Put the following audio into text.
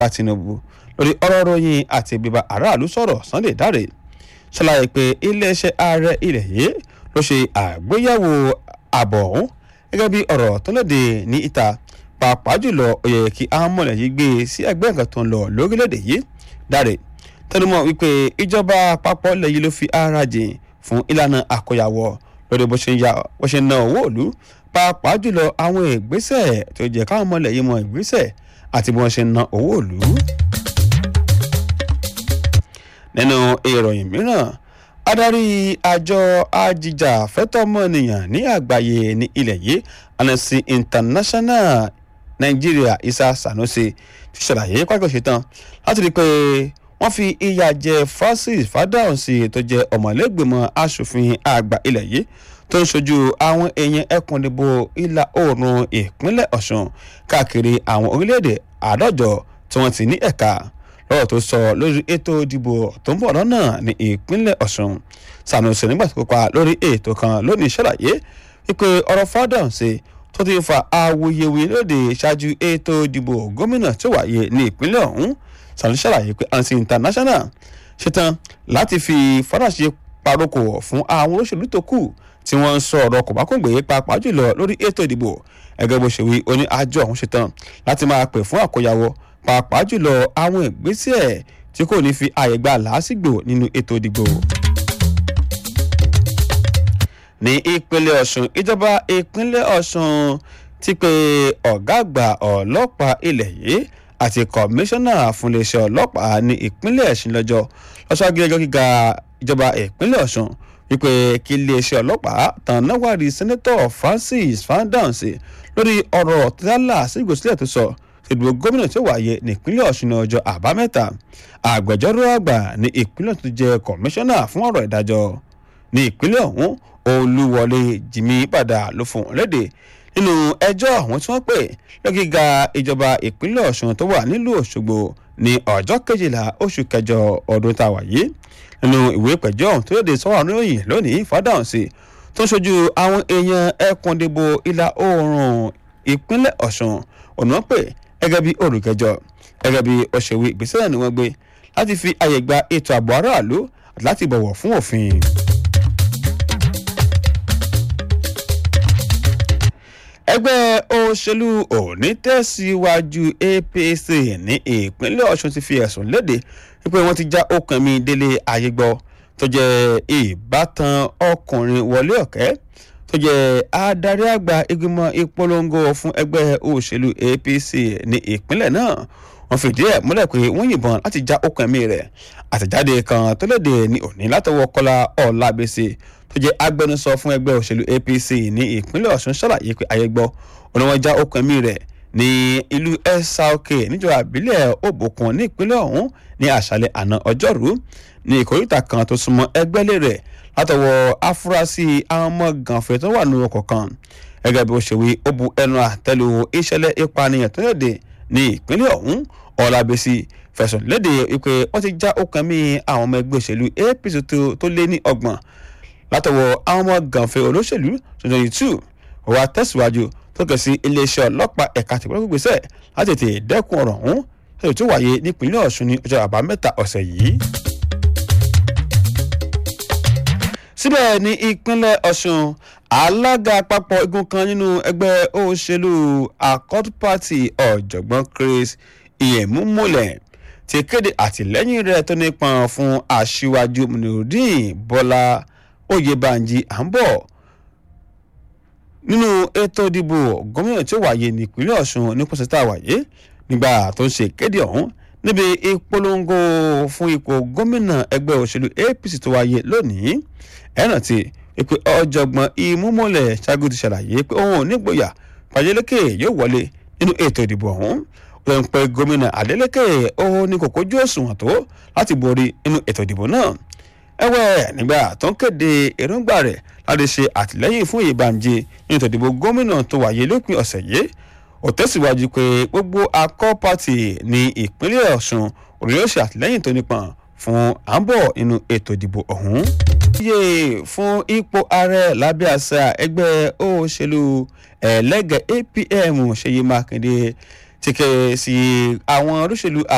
tinubu lórí ọ̀rọ̀ ròyìn àti bíbá aráàlú sọ̀rọ̀ sunday dáre ṣàlàyé pé iléeṣẹ́ ààrẹ ilẹ̀ yìí ló ṣe àgbéyẹ̀wò àbọ̀ ọ̀hún gẹ́gẹ́ bí ọ̀rọ̀ tó lóde ní ìta pàápàá jùlọ ó yẹ kí àwọn mọ̀lẹ́ yìí gbé e sí ẹgbẹ́ nǹkan tó ń lọ lórílẹ̀‐èdè yìí dáre tẹnumọ́ wípé ìjọba àpapọ̀ ilẹ̀ yìí ló fi ara jìn fún ìlànà àkọyàwó lórí bó ṣe ń ná owó òlu pàápàá jùlọ àwọn ìgbésẹ̀ tó jẹ́ káwọn mọ̀lẹ́ yìí mọ ìgbésẹ̀ àti bí wọ́n ṣe ń ná owó òlu. nínú ìròyìn mìíràn adarí àjọ ajíjà fẹ́tọ́mọnìyàn ní àgbáyé ní ilẹ̀ yìí Amnesty International Nàìjíríà Isa Sanusi ti ṣàlàyé pàtó ṣetán láti rí i pé wọ́n fi ìyà jẹ Francis Fádáhùnsì tó jẹ́ ọ̀mọ̀lẹ́gbẹ̀mọ asòfin àgbà ilẹ̀ yìí tó ń ṣojú àwọn èèyàn ẹkùn ìdìbò ìlà oòrùn ìpínlẹ̀ Ọ̀ṣun káàkiri àwọn orílẹ̀-èdè àádọ́jọ tí wọ́n ti ní ẹ̀ka lọ́rọ̀ tó sọ lórí ètò ìdìbò tó ń bọ̀ lọ́nà ní ìpínlẹ̀ Ọ̀ṣun Sanusi nígbà tó kópa lórí ètò kan lónìí ṣàlàyé wípé ọ̀rọ̀ Fádáhùnsì tó ti fa awuyewuye lóde ṣáájú ètò ìdìbò gómìnà tó wáyé ní ìpínlẹ̀ ọ̀hún Sanusi ṣàlàyé pé Amnesty International ṣetán láti fi faraṣe paroko fún àwọn olóṣèlú tó kù tí wọ́n ń sọ ọ̀rọ̀ kòbákùngbé pàápàá jùlọ lórí ètò ìdìbò ẹgbẹ́ bó ṣe wí oní àjọ ọ̀hún ṣetán láti máa pè fún àkóyawọ́ pàápàá jùlọ àwọn ìgbésẹ̀ tí kò ní fi àyè gba làásìgbò nínú ètò ìdìbò. ní ìpínlẹ̀ Ọ̀ṣun ìjọba ìpínlẹ̀ Ọ̀ṣun ti pe ọ̀gá àgbà ọlọ́pàá ilẹ̀ yìí àti kọmíṣánná fún iléeṣẹ́ ọlọ́pàá ní ìpínlẹ̀ ẹ̀sìn lọ́jọ́ lọ́sọ́gí ẹjọ́ gíga ìjọba ìpínlẹ̀ Ọ̀ṣun wípé kí iléeṣẹ́ ọlọ́pàá tàn náwárí sẹ́nẹ́tọ̀ Francis Fádáhùnsì lórí ọ̀rọ̀ tẹ́lá sígbòsílẹ̀ tó sọ ìdìbò gómìnà tó wáyé nípínlẹ̀ Ọ̀ṣun ní ọjọ́ àbámẹ́ta àgbẹjọ́rò àgbà ní ìpínlẹ̀ tó jẹ́ kọmíṣánná fún ọ̀rọ̀ ìdájọ́ ní ìpínlẹ̀ ọ̀hún Olúwọlé Jìmí padà ló fún wọn léde nínú ẹjọ́ àwọn tí wọ́n pè lọ́gíga ìjọba ìpínlẹ̀ Ọ̀ṣun tó wà nílùú Òṣogbo ní ọjọ́ kejìlá oṣù kẹjọ ọdún tá a wà yìí nínú ìwé ìpẹ̀jọ́ ọ̀hún tó yóò sọ́wọ́n ròyìn lónìí Fádáhùnsì tó ń ṣojú àwọn èèyàn ẹkùn ìdìbò ìlà oòrùn ìpínlẹ̀ Ọ̀ṣun ọ̀nà pè gẹ́gẹ́ bí olùkẹjọ gẹ́gẹ́ bí òṣèwé ìgbésẹ̀ náà ni wọ́n gbé láti fi àyè gba ètò ààbò aráàlú àti láti bọ̀wọ̀ fún òfin. ẹgbẹ́ òṣèlú onítẹ̀síwájú APC ní ìpínlẹ̀ Ọ̀ṣun ti fi ẹ̀sùn léde wípé wọ́n ti já okùn mi délé ayégbọ́ tó jẹ́ ìbátan ọkùnrin Wọlé Ọ̀kẹ́ tó jẹ́ adarí àgbà ìgbìmọ̀ ìpolongo fún ẹgbẹ́ òṣèlú APC ní ìpínlẹ̀ náà wọ́n fìdí ẹ̀ múlẹ̀ pé wọ́n yìnbọn láti já okùn ẹ̀mí rẹ̀ àtẹ̀jáde kan tó léde ní òní látọwọ́ Kọ́lá Ọlábẹ́sẹ̀ tó jẹ́ agbẹnusọ fún ẹgbẹ́ òṣèlú APC ní ìpínlẹ̀ Ọ̀ṣun ṣàlàyé pé ayẹgbọ́ òun wọn já okùn ẹ̀mí rẹ̀ ní ìlú ẹ̀sáòkè níjọba àbílẹ̀ òbòkun ní ìpínlẹ̀ ọ̀hún ní àṣálẹ́ àná ọjọ́rú ní ìkóríta kan tó súnmọ́ ẹgbẹ́lé rẹ̀ látọwọ́ afurasí àwọn ọmọ gànfẹ́ tó wà nínú ọkọ̀ kan gẹ́gẹ́ bí ó ṣe wí ó bu ẹnu àtẹ́lu ìṣẹ̀lẹ̀ ìpànìyàn tó léde ní ìpínlẹ̀ ọ̀hún ọ̀làbẹ̀sì fẹ̀sùn léde wípé wọ́n ti já okùn ẹ̀mí àwọn ọmọ ẹgbẹ́ òṣèlú APC tó lé ní ọgbọ̀n látọwọ́ àwọn ọmọ gànfẹ́ olóṣèlú twenty twenty two wà tẹ̀síwájú tó kẹ̀ sí iléeṣẹ́ ọlọ́pàá ẹ̀ka tìpínlẹ̀ gbèsè láti tètè dẹ́kun ọ̀rọ̀ ọ̀hún ètò tó wáyé nípínlẹ̀ Ọ̀ṣun ní ọjọ́ àbámẹ́ta ọ̀sẹ̀ yìí. síbẹ̀ ní ìpínlẹ̀ Ọ̀ṣun alága àpapọ̀ igun kan nínú ẹgbẹ́ òṣèlú Accord Party ọ̀jọ̀gbọ́n Chris Iyemumule ti kéde àtìlẹ́yìn rẹ̀ tó nípọn fún aṣíwájú Munirudeen Bọ́lá Oyèbánjí à ń bọ̀ nínú ètò ìdìbò gómìnà tí ó wáyé nípínlẹ̀ Ọ̀ṣun ní pọ̀sẹ̀tà wáyé nígbà tó ń ṣe ìkéde ọ̀hún níbi ìpolongo fún ipò gómìnà ẹgbẹ́ òṣèlú APC tó wáyé lónìí ẹ̀ràn tí ìpè ọ̀jọ̀gbọ́n ìmúmọ́lẹ̀ ṣáájú ti ṣàlàyé pé òun ò nígboyà pàjẹ́lẹ́kẹ̀ yóò wọlé nínú ètò ìdìbò ọ̀hún ó ń pe gómìnà Adeleke ó ní kò kójú òṣùwọ̀n tó láti borí nínú ètò ìdìbò náà ẹ̀wẹ̀ nígbà tó ń kéde èròǹgbà rẹ̀ láti ṣe àtìlẹ́yìn fún Ìbànjí nínú ètò ìdìbò gómìnà tó wáyé lópin ọ̀sẹ̀ yìí ó tẹ̀síwájú pé gbogbo Accord Party ní ìpínlẹ̀ Ọ̀ṣun òun yóò ṣe àtìlẹ́yìn tó nípọn fún àǹbọ̀ nínú ètò ìdìbò ọ̀hún. iye fún ipò ààrẹ lábẹ́ àṣà ẹgbẹ́ òṣèlú ẹlẹ́gẹ̀ APM Ṣèyí Mákindé ti kẹ́ sí àwọn olóṣèlú